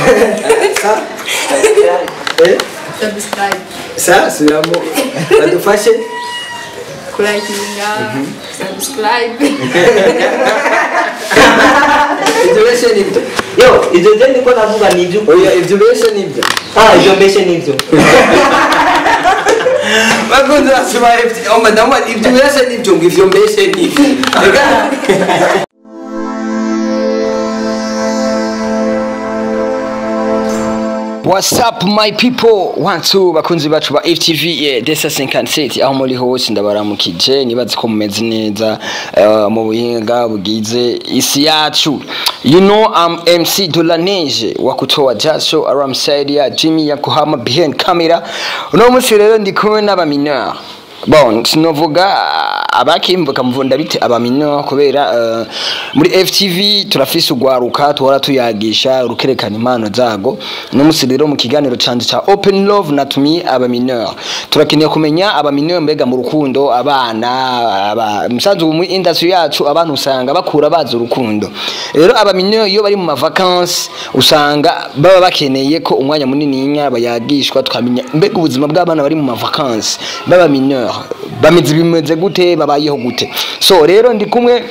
sa eh subscribe sa subiramo badufashe kurakinga subscribe ibyo beshe nibyo yo ibyo byo niko navuga ni ibyo oya ibyo beshe nibyo ah ibyo mbese ni ibyo bakunze basoma oh madamu ibyo beshe nibyo ngo ibyo mbeshe nibyo reka What's up my people one two bakunzi bacu ba FTV yeah, desa 57 aho muri hose ndabaramukije nibaze ko mumeze neza uh, mu buhinga bugize isi yacu you know I'm MC Dolanege wa kutoa jasho alongside ya Jimmy Yakohama behind camera uno munsi rero ndi kumwe n'abamineur bon sinovuga abakimvuka mvunda bite abamineur kubera uh, muri FTV turafise ugwaruka tuhora tuyagisha rukerekana impano zago no musi rero mu kiganiro canje ca Open Love natumiye abamineur turakeneye kumenya abamineur mbega mu rukundo abana aba musanzu mu industry yacu abantu usanga bakura bazi urukundo rero abamineur iyo bari mu ma vacances usanga baba bakeneye ko umwanya munini nya bayagishwa tukamenya mbega ubuzima bw'abana bari mu ma vacances baba mineur bameze bimeze gute babayeho gute so rero ndi kumwe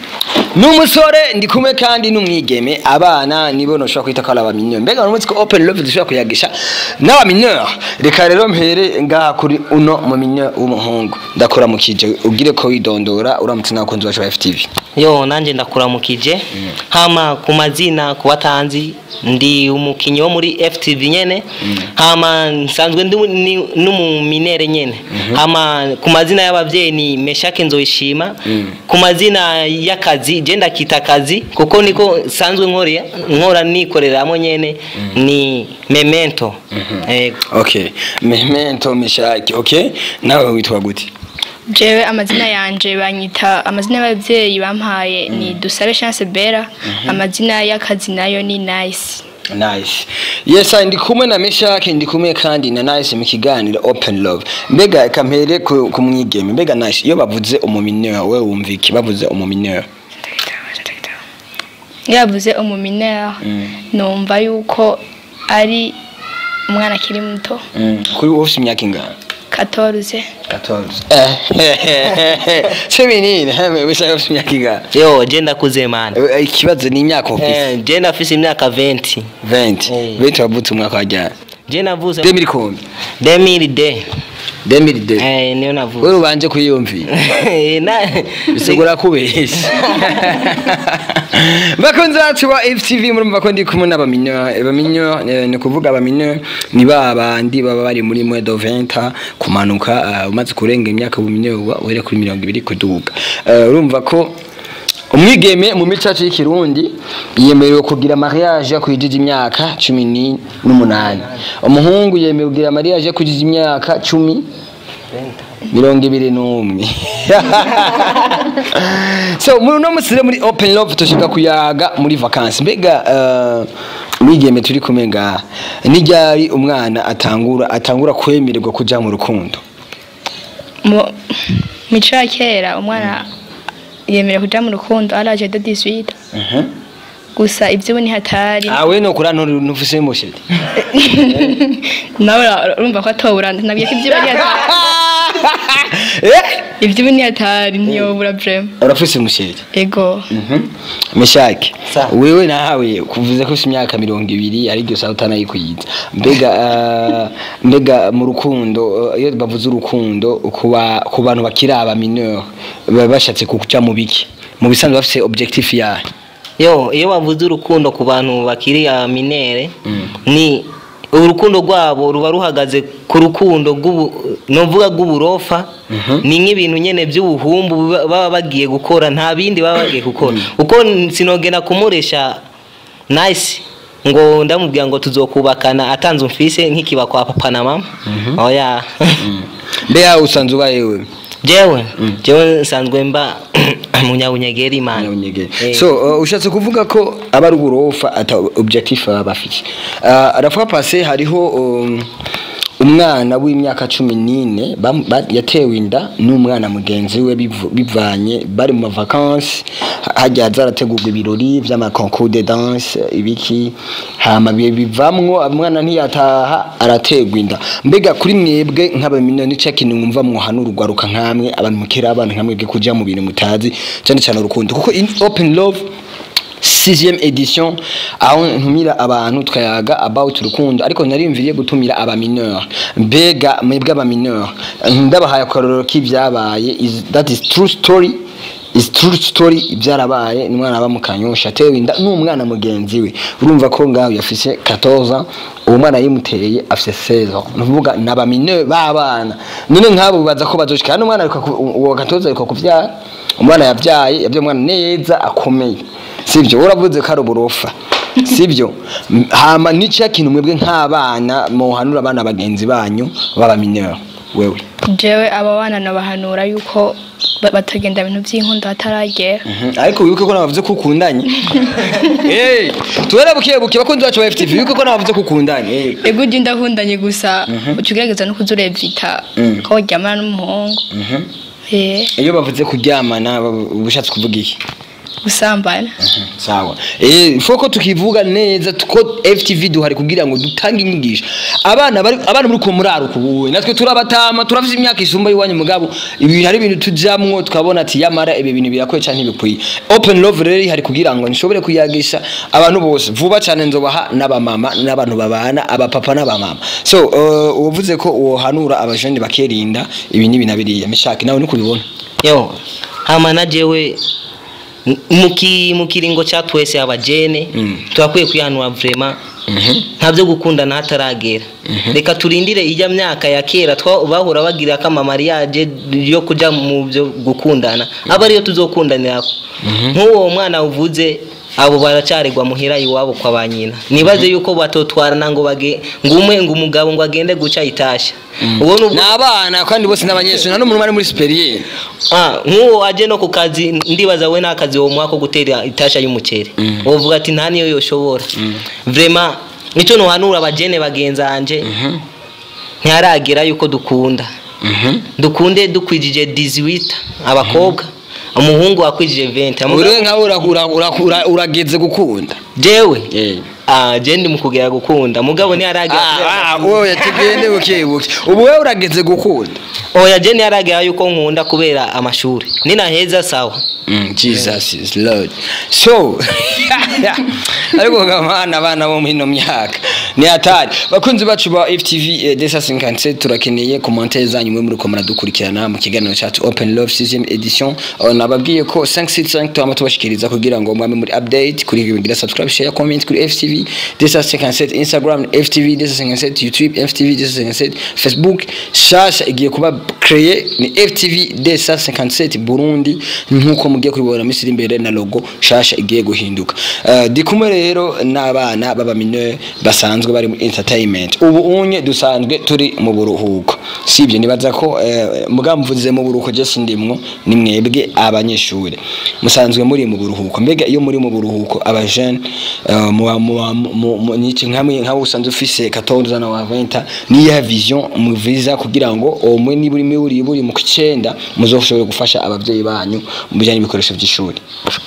n'umusore ndi kumwe kandi n'umwigeme abana nibo noshobora kwita ko ari abamineur mbega uno munsi ko open love dushobora kuyagisha n'abamineur reka rero mpere ngaha kuri uno mu mineur w'umuhungu ndakuramukije ugire ko widondora uramutse n'abakunzi bacu ba FTV yo nanjye ndakuramukije hama ku mazina ku batanzi ndi umukinnyi wo muri FTV nyene hama nsanzwe ndi ni- n'umuminere nyene hama ku mazina y'abavyeyi ni Meshake Nzoyishima ku mazina y'akazi je ndakita akazi kuko niko sanzwe nkorera nkora nikoreramo nyene ni Memento Ego. okay memento mishaki okay nawe witwa gute jewe amazina yanje banyita amazina y'ababyeyi bampaye ni dusabe chance bera amazina y'akazi nayo ni nice nice yes ndi kumwe na meshake ndi kumwe kandi na nice mu kiganiro open love mbega kampere ku ku mwigeme mbega nice iyo bavuze umumineur we wumva iki bavuze umumineur iyo yavuze umuminere numva yuko ari umwana akiri muto kuri wowe ufite imyaka ingana 14 14 cumi n'ine hame wishaka ufite imyaka ingana yo je ndakuze mana Eh, ikibazo ni imyaka ufite Eh, je ndafise imyaka 20 20 Eh. 20 wavutse umwaka wa ryari je navuze 2000 kumbi 2000 de 2000 eh niyo navuze wewe ubanje kuyiyumvira Eh, na bisigura kubeshya bakunzi bacu ba FTV murumva ko ndi kumwe n'abamineur abamineur eh, ni kuvuga abamineur ni ba bandi baba bari muri mwe do 20 kumanuka eh, umaze kurenga imyaka ubumineur uba uhere kuri mirongo ibiri kuduga Eh, urumva ko umwigeme mu micacu y'ikirundi yemerewe kugira mariage yakwijije imyaka cumi ni- n'umunani umuhungu yemerewe kugira mariage yakwijije imyaka cumi mirongo ibiri n'umwe so muri uno munsi rero muri open love tushika kuyaga muri vacances mbega uh, mwigeme turi kumwe ngaha n'iryari umwana atangura atangura kwemererwa kuja mu rukundo mu mico ya kera umwana yemerewe kuja mu rukundo ari age de 18 gusa iby'ubu ni hatari awe no kura ntufise musheri nawe urumva ko atobura nabwiye ko iby'ubu ni hatari eh iby'ubu ni hatari ntiyobura vrema urafise musheri ego meshake Sa. wewe nawe kuvuze ko ufite imyaka mirongo ibiri ariko saa utanayikwiza mbega uh, mbega mu rukundo uh, iyo bavuze urukundo kuba ku bantu bakiri aba mineur baba bashatse kuja mu biki mu bisanzwe bafise objectif yayo yo iyo bavuze urukundo ku bantu bakiri minere ni urukundo rwabo ruba ruhagaze ku rukundo rw'ubu novuga rw'uburofa ni nk'ibintu nyene by'ubuhumbu baba- baba bagiye gukora nta bindi baba bagiye gukora uko sinogena kumuresha nice ngo ndamubwira ngo tuzokubakana atanze umfise nk'ikiba kwa papa na mama oya mbega usanzwe ubaye wewe jewe jewe nsanzwe mba munyabunyegeri imana Nyawunyege. Eh. so uh, ushatse kuvuga ko aba ari uburofa ata objectif baba bafite uh, aravuga pase hariho um, umwana w'imyaka cumi n'ine bam- ba- yatewe inda n'umwana mugenzi we bivu- bivanye bari mu mavakansi hajya zarategurwa ibirori vy'amakoncours de danse ibiki hama bihe bivamwo umwana ntiyataha arategwa inda mbega kuri mwebwe nk'abamino nica kintu mwumva mwohanura urwaruka nkamwe abantu mukera abantu nkamwebwe kuja mu bintu mutazi cane cane urukundo kuko in open love sixième edition aho ntumira abantu twayaga about urukundo ariko narimviriye gutumira aba mineur mbega mwebwe aba mineur ndabahaye akarorero k'ivyabaye is that is true story is true story ibyarabaye ni umwana aba mu kanyosha atewe inda n'umwana mugenzi we urumva ko ngaho yafise 14 uwo mwana yimuteye afise 16 ni ukuvuga ni aba mineur b'abana none nk'abo bibaza ko bazoshika hano umwana ariko ku- uwo 14 ariko kuvyara umwana yabyaye yabyaye umwana neza akomeye sibyo uravuze ko ari uburofa sibyo M- hama nicyo kintu mwebwe nk'abana muhanura abana bagenzi banyu baba mineur wewe jewe aba bana nabahanura yuko ba- batagenda ibintu by'inkondo hataragera Mhm, ariko wibuke ko nabavuze ko ukundanye Eh, tubera buke buke bakunzi bacu ba FTV wibuke ko nabavuze ko ukundanye Eh, ego ujya ndahundanye gusa uca ugerageza no kuza urevita Mm. ko waryamana n'umuhungu mhm. eh iyo bavuze kuryamana baba- ubushatse kuvuga iki gusambana sawa eh foko tukivuga neza ko FTV duhari kugira ngo dutange inyigisho abana bari abana muri ko muraro kubuwe natwe turabatama turafite imyaka isumba yiwanyu mugabo ibi hari ibintu tujamwo twabona ati yamara ibi bintu birakwiye cyane ntibikwiye open love rero hari kugira ngo nishobore kuyagisha abantu bose vuba cyane nzobaha n'abamama n'abantu babana abapapa n'abamama so uh, uvuze ko uhanura abajeni bakerinda ibi n'ibi na biriya mishaki nawe niko ubibona yo hama na jewe m- muki mukiringo cha twese abajene Mm. turakwiye kwihanura vraiment nta byo gukundana hataragera reka turindire ijya myaka ya kera twa- bahora bagira ko amamariyaje yo kuja mu byo gukundana aba ariyo tuzokundanirako nk'uwo mwana uvuze abo baracaregwa muhira iwabo kwa ba nyina nibaze yuko batotwarana ngo bage ngo umwe ngo umugabo ngo agende guca itasha uwo ni ubwo- ni abana kandi bose n'abanyeshuri nta n'umuntu ari muri superiere Ah, nk'uwo aje no ku kazi ndibaza we n'akazi wo mwaka ko gutera itasha y'umuceri Mm. uvuga ati nta niyo yoshobora vraiment nicyo nuhanura abajene bagenzanje ntiharagera yuko dukunda dukunde dukwijije 18 abakobwa umuhungu wakwijije 20 Amugabo- uriwe nkawe ura- ura- ura- ura- urageze gukunda jewe Eh. ah je ndi mu kugera gukunda mugabo ntiharagera kubera- Ah, wowe tugende buke buke ubu wewe urageze gukunda oya je ntiharagera yuko nkunda kubera amashuri ninaheza sawa Mm, Jesus is Lord. So, ariko gamana abana bo muri ino myaka ni hatari bakunzi bacu ba FTV eh, Desa 57 turakeneye commentaire zanyu mwe muri ko muradukurikirana mu kiganiro cyacu Open Love 6e edition Uh, nababwiye ko 565 twama tubashikiriza kugira ngo mwame muri update kuri ibingira subscribe share comment kuri FTV Desa 57 Instagram FTV Desa 57 YouTube FTV Desa 57 Facebook shasha igiye kuba créé ni FTV Desa 57 Burundi nkuko mugiye kubibona misiri imbere na logo shasha igiye guhinduka uh, ndi kumwe rero n'abana baba mineur basanzwe bari mu entertainment ubu unye dusanzwe turi mu buruhuko sibyo nibaza ko uh, mugamvuze mu buruhuko je sindimwo ni mwebwe abanyeshuri musanzwe muri mu buruhuko mbega iyo muri mu buruhuko aba jeune uh, mu mu- mu- mu- niki nkamwe nkawe usanzwe ufise 14 na 20 niya vision muviza kugira ngo omwe niburi muri buri mu kicenda muzoshobore gufasha abavyeyi banyu mu bijanye n'ibikoresho by'ishuri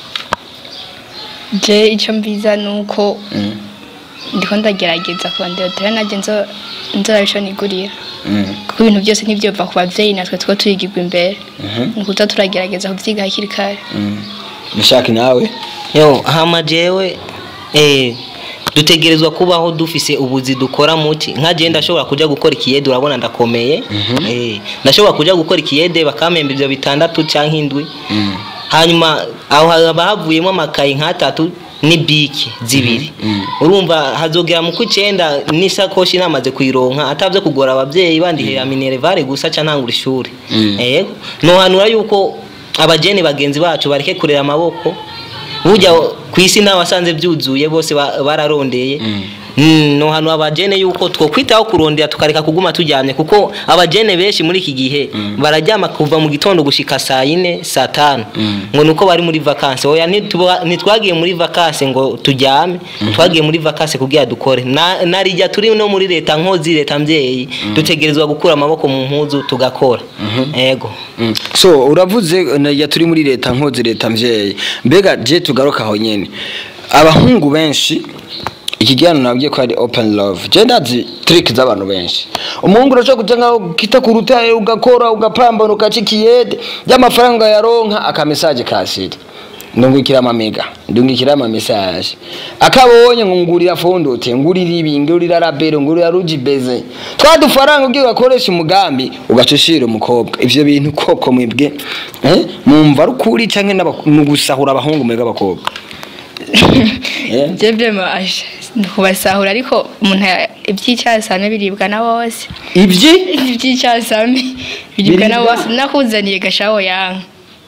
je icyo mbiza ni uko Mm. ndiko ndagerageza kurondera nanjye nzo nzorabisho nigurira Mm. kuko ibintu byose ntibyova ku bavyeyi natwe two tuyigirwa imbere Mhm. ni ukuza turagerageza kuvyiga hakiri kare Mm. Mishaki nawe yo hama jewe eh dutegerezwa kubaho dufise ubuzi dukora muki nka je ndashobora kuja gukora ikiyede urabona ndakomeye eh ndashobora kuja gukora ikiyede bakamemba ivyo bitandatu canke indwi Mm. hanyuma aho haba havuyemo amakayi nk'atatu n'ibiki zibiri Mm. urumva hazogera mu kwicenda n'isakoshi namaze kuyironka atavyo kugora abavyeyi bandihera minerevare gusa ca ntangura ishuri Mm. yego nohanura yuko abajene bagenzi bacu bareke kurera amaboko burya ku isi ntawe wasanze byuzuye bose ba- bararondeye Mm. Mm, no hano abajene yuko twokwitaho kurondera tukareka kuguma turyamye kuko abajene benshi muri iki gihe bararyama kuva mu gitondo gushika saa yine saa tanu ngo nuko bari muri vakansi oya ntituba- ntitwagiye muri vakansi ngo turyame twagiye muri vakansi kugira dukore Na- narijya turi no muri leta nkozi leta mvyeyi dutegerezwa gukura amaboko mu mpuzu tugakora ego Mm. so uravuze ya turi muri leta nkozi leta mvyeyi mbega je tugaruka aho nyene abahungu benshi ikigano nabwiye ko ari open love je ndazi trick z'abantu benshi umuhungu urashobora kuja nkaho kita ku rutare ugakora ugapambana ugaca ikiyede y'amafaranga yaronka akamesaje kasiri ndungukira amamega ndungukira amamesaje akabonye ngo ngurira fondote ngurira ibi ngurira rabero ngurira rujibeze twa dufaranga ugiye ugakoresha umugambi ugaca ushira umukobwa ivyo bintu koko mwebwe eh mumva ari ukuri canke n'aba- ni ugusahura abahungu mwebwe abakobwa Eh? je vyema asha kubasahura ariko umuntu ya- ivy'icasame biribwa na bose ivyi ivy'icasame biribwa na Biribwa? bose nakuzaniye gashaho yanka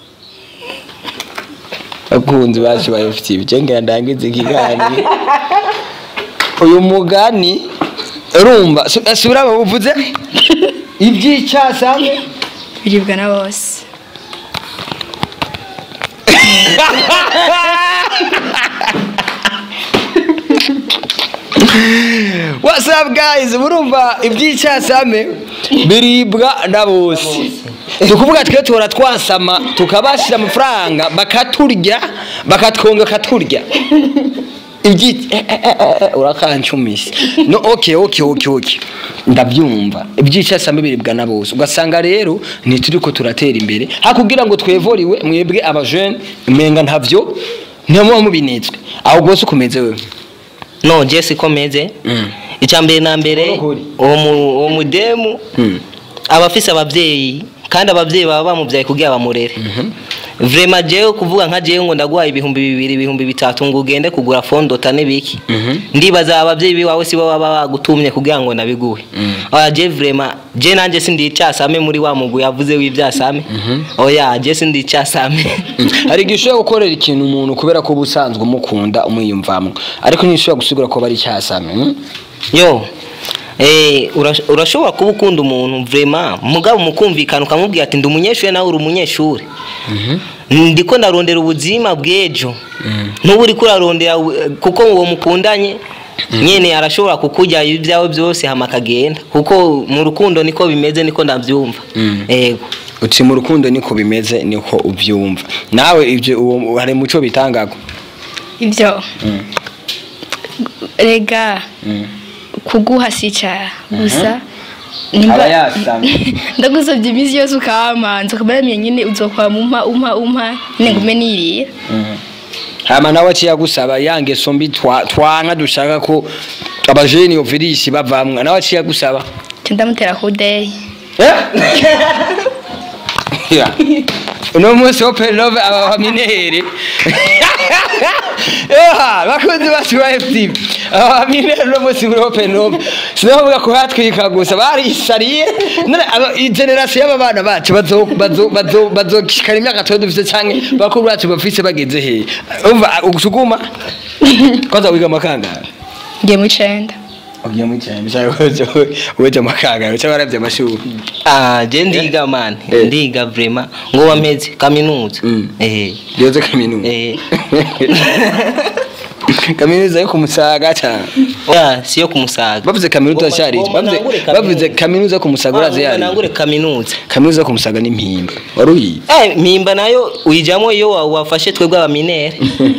akunzi bacu ba FTV cenga ndangize ikiganiro uyu mugani urumva su- subira babuvuze ivy'icasame biribwa na bose What's up guys? Murumva iby'icyasame biribwa na bose. Tukuvuga twe tora twasama tukabashira amafaranga bakaturya bakatwonga katurya. Ibyi eh, eh, eh, eh, urakancumisha. No okay okay okay okay. Ndabyumva. Iby'icyasame biribwa na bose. Ugasanga rero ntituriko turatera imbere. Hakugira ngo twevoriwe mwebwe aba jeune umenga ntavyo ntimuba mubinetswe. Aho gose ukomeze wewe. no je siko meze Mm. icya mbere na mbere Urukuri. uwo mu- uwo mudemu Mm. aba afise abavyeyi kandi abavyeyi baba bamuvyaye kugira bamurere vrema jewe kuvuga nka jewe ngo ndaguhaye ibihumbi bibiri ibihumbi bitatu ngo ugende kugura fondota n'ibiki Mhm. ndibaza abavyeyi biwawe sibo baba bagutumye kugira ngo nabiguhe oya je vrema je nanje sindi icasame muri wa mugwi yavuze w'ivyasame oya je sindi icasame hari igihe ushobora gukorera ikintu umuntu kubera ko uba usanzwe umukunda umwiyumvamwo ariko ntishobora gusigura ko bari icyasame hmm? yo eh urash- urashobora kuba ukunda umuntu vrema mugabo mukumvikana ukamubwira ati ndi umunyeshuri nawe uri umunyeshuri ndiko ndarondera ubuzima bw'ejo n'ubu uriko urarondera u- kuko uwo mukundanye nyene arashobora kukurya ibyawe byose hama akagenda kuko mu rukundo niko bimeze niko ndabyumva Mm. yego uti mu rukundo niko bimeze niko ubyumva nawe ibyo uwo hari muco bitangago ivyo rega kuguha si icaha gusa nimba- Aba yasamye. ndagusabye iminsi yose ukamanza ukamaramiye nyine uzokwama umpa umpa umpa nyine ngume nirira hama nawe aciye agusaba ya ngeso mbi twa- twanka dushaka ko abajeni ovirisi bavamwa nawe aciye agusaba nca ndamutera kudeyi Ya. uno munsi wo penove aba baminere eha bakunzi bacu ba FTV aba baminere uno munsi muri open love sinavuga ko hatwika gusa barisariye none aba- i generation y'aba bana bacu bazo bazo bazo bazokishikana imyaka tuba dufise canke bakuru bacu bafise bageze he umva ugusuguma kwanza wiga makanga ngiye mu icenda ugiye mu cyane cyangwa weje makanga cyangwa waravye amashuri ah je ndiga man Eh. ndiga vrema ngo wameze kaminuza Mm. eh yoze kaminuza eh kaminuza yo kumusaga cyane oya siyo kumusaga bavuze kaminuza cyari Ngoma bavuze nangure kaminuza. bavuze kaminuza yo kumusaga urazi yari nangure kaminuza kaminuza yo kumusaga ni mpimba wari uyizi Eh, mpimba nayo uyijamo iyo wa- wafashe twebwe abaminere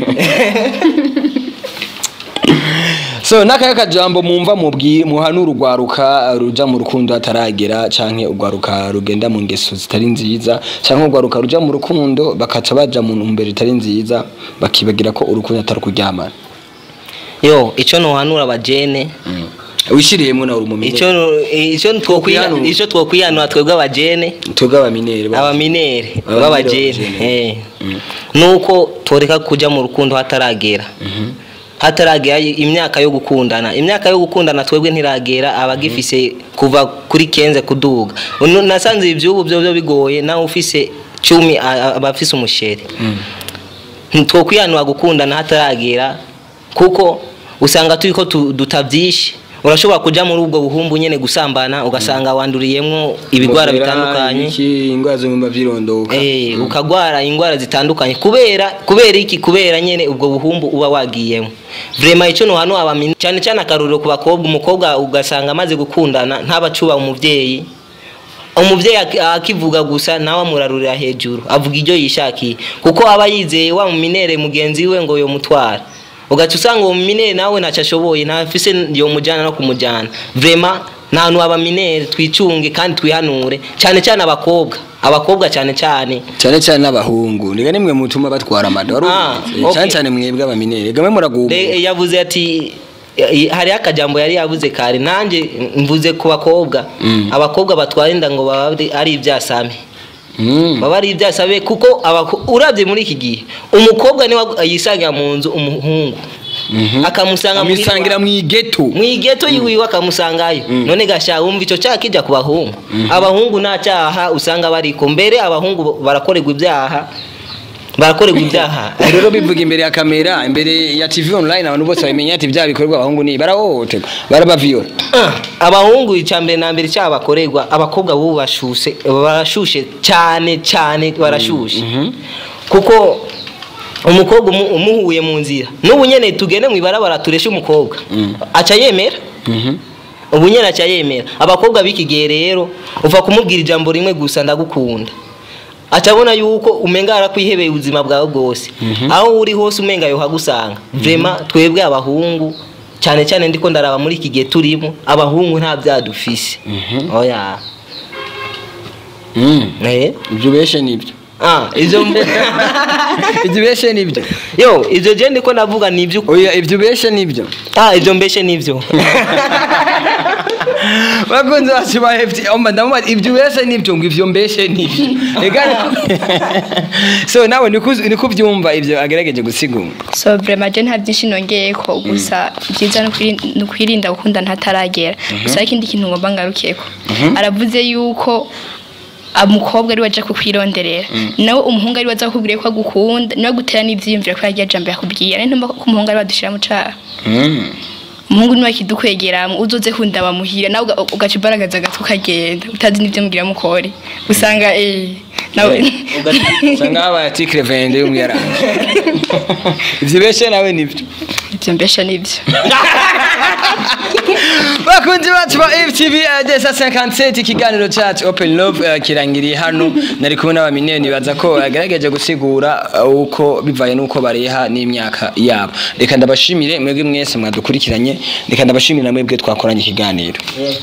so n'akahe kajambo mumva mubwi muhanura urwaruka ruja mu rukundo hataragera canke urwaruka rugenda mu ngeso zitari nziza canke urwaruka ruja mu rukundo bakaca baja mu ntumbero itari nziza bakibagira ko urukundo atari kuryamana yo ico nohanura abajene wishiriyemwo nawe umuminere ico no- ico twokwiha- Twokwihanura. ico twokwihanura twebwe abajene twebwe abaminere ba- abaminere Abaminere b'abajene b'abajene. eh. nuko toreka kuja mu rukundo hataragera hataragera imyaka yo gukundana imyaka yo gukundana twebwe ntiragera abagifise kuva kuri kenze kuduga Uno- nasanze ivyubu byo byo bigoye nawe ufise cumi a- a- aba afise umusheri twokwihanura gukundana hataragera kuko usanga turiko tu- dutavyishe urashobora kuja muri ubwo buhumbu nyene gusambana ugasanga wanduriyemwo ibigwara Ingofera, bitandukanye ibiki, ingwara zo mu mba vyirondoka Eh, ukagwara ingwara zitandukanye kubera kubera iki kubera nyene ubwo buhumbu uba wagiyemo vraiment ico no hano abamini cyane cyane akaruriro ku bakobwa umukobwa ugasanga amaze gukundana ntabacuba umuvyeyi umuvyeyi aki- akivuga gusa nawe amurarurira hejuru avuga ibyo yishakiye kuko aba yizeye wa muminere mugenzi we ngo yomutwara ugaca usanga uwo muminere nawe ntacyo ashoboye ntafise yomujyana no kumujyana vraiment nta hantu abaminere twicunge kandi twihanure cyane cyane abakobwa abakobwa cyane cyane cyane cyane n'abahungu niga nimwe mutuma batwara amada wari Ah, ubizi? okay. cyane cyane mwebwe abaminere gamwe muragumba Le- yavuze ati eh, hariho akajambo yari yavuze kare nanjye mvuze ku bakobwa Mm. abakobwa batwara inda ngo baba ari- ari ibyasame Mm. baba ari ibyasabe kuko abako- urabye muri iki gihe umukobwa niwe yisangira mu nzu umuhungu Mhm. akamusanga muhira amwisangira iwabo. mwigeto mu igeto yiwiwe akamusangayo none gasha wumva icyo cyaha kijya ku bahungu abahungu nta cyaha usanga bariko mbere abahungu barakorerwa ibyaha barakorerwa ibyaha rero bivuga imbere ya kamera imbere ya tv online abantu bose babimenya ati bya bikorwa abahungu ni barahohoterwa barabaviyora Ah, abahungu icambere na mbere cyaha bakorerwa abakobwa bubu bashuse barashushe cyane cyane barashushe kuko umukobwa umu- umuhuye mu nzira n'ubu nyene tugende mu ibarabara tureshe umukobwa aca yemera ubu nyene aca yemera abakobwa b'iki gihe rero uva kumubwira ijambo rimwe gusa ndagukunda aca abona yuko umenga arakwihebeye ubuzima bwawe bwose aho uri hose umenga yohagusanga vrema twebwe abahungu cyane cyane ndiko ndaraba muri iki gihe turimo abahungu nta byadufise oya eh ibyo beshe nibyo ah izo ibyo beshe nibyo yo izo je ndiko ndavuga ni ibyo oya ibyo beshe nibyo ah ibyo mbeshe nivyo bakunze bacu ba FT omba ndamubaza ibyo beshe nibyo ngo ibyo mbeshe nibyo ega so nawe niko niko byumva ibyo agerageje gusigura so vraiment je nta byinshi nongeye ko gusa byiza no kwiri- no kwirinda gukunda ntataragera gusa ikindi kintu ngomba ngarukiyeko aravuze yuko umukobwa ari waje kukwironderera nawe umuhungu ari waza kukubwira ko agukunda niwe gutera n'ivyiyumviro ko yagiye jambo yakubwira ari ntumba ko umuhungu ari wadushira mu caha umuhungu niwe akidukwegera uzoze kunda bamuhira nawe uga- ugaca imbaraga zagatwe ukagenda utazi n'ivyo mugira mukore usanga eh nawe usanga habaye atikire vende y'umwiranga ibyo beshe nawe nibyo ivyo mbesha nivyo bakunzi bacu ba FTV eh, desa 57 ikiganiro cyacu Open Love eh, kirangiriye hano nari kumwe n'abamineni baza ko yagerageje gusigura eh, uko bivaye n'uko bareha n'imyaka yabo reka ndabashimire mwebwe mwese mwadukurikiranye reka ndabashimire na mwebwe twakoranye ikiganiro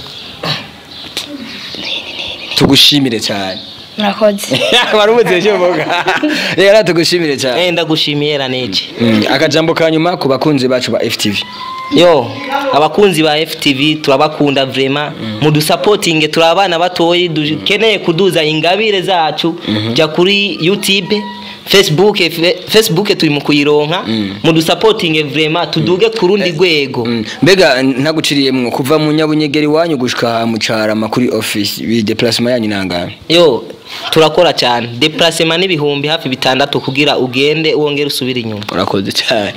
tugushimire cyane murakoze wari umuze cyo mvuga reka tugushimire cyane eh ndagushimiye raneje Mm, akajambo ka nyuma ku bakunzi bacu ba FTV yo abakunzi ba FTV turabakunda vrema mudusapotinge turi abana batoyi dukeneye kuduza ingabire zacu jya kuri YouTube Facebook fe- Facebook turi mu kuyironka mudusapotinge vrema tuduge ku rundi rwego Mm, mbega ntaguciriyemwo kuva mu nyabunyegeri wanyu gushika mu carama kuri office bi déplacement yanyu nangana yo turakora cyane deplacement n'ibihumbi hafi bitandatu kugira ugende wongere usubire inyuma urakoze cyane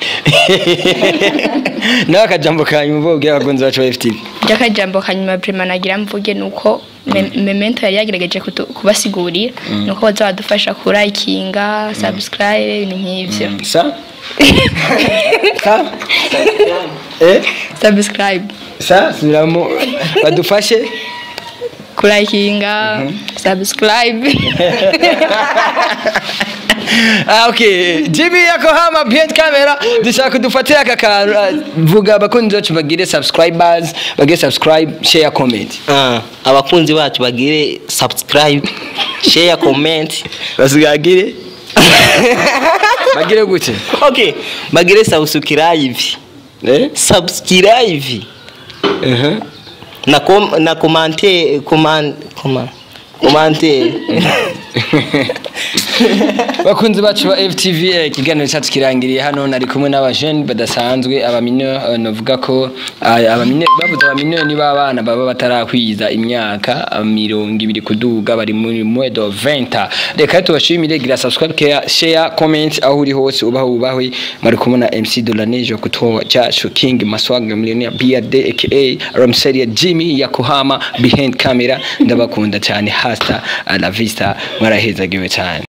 nawe akajambo kanyu mvuga ubwira abakunzi bacu ba FTV by'akajambo kanyuma prima nagira mvuge ni uko me- memento yari yagerageje kutu- kubasigurira ni uko baza badufasha kurayikinga subscribe ibintu nk'ivyo sa sa eh subscribe sa subiramo badufashe kurayikinga subscribe ah okay Jimmy Yakohama behind camera dushaka kudufatira aka kantu ah, vuga abakunzi bacu bagire subscribers bagire subscribe share comment Ah, abakunzi bacu bagire subscribe share comment basigagire bagire gute okay bagire subscribe eh subscribe uh na com na commenter comment comment commenter bakunzi bacu ba FTV eh, ikiganiro cyacu kirangiriye hano nari kumwe n'abajene badasanzwe abamineur novuga ko ah, abamineur bavuze abamineur ni babana baba batarakwiza imyaka ah, mirongo ibiri kuduga bari muri mwedo 20 reka tubashimire gira subscribe care share comment aho uri hose ubaho ubahwe mari kumwe na MC Dolanejo kutoa cyacu King Maswaga millionaire BRD aka Ramseria Jimmy Yakohama behind camera ndabakunda cyane hasta la vista mwarahezagiwe cyane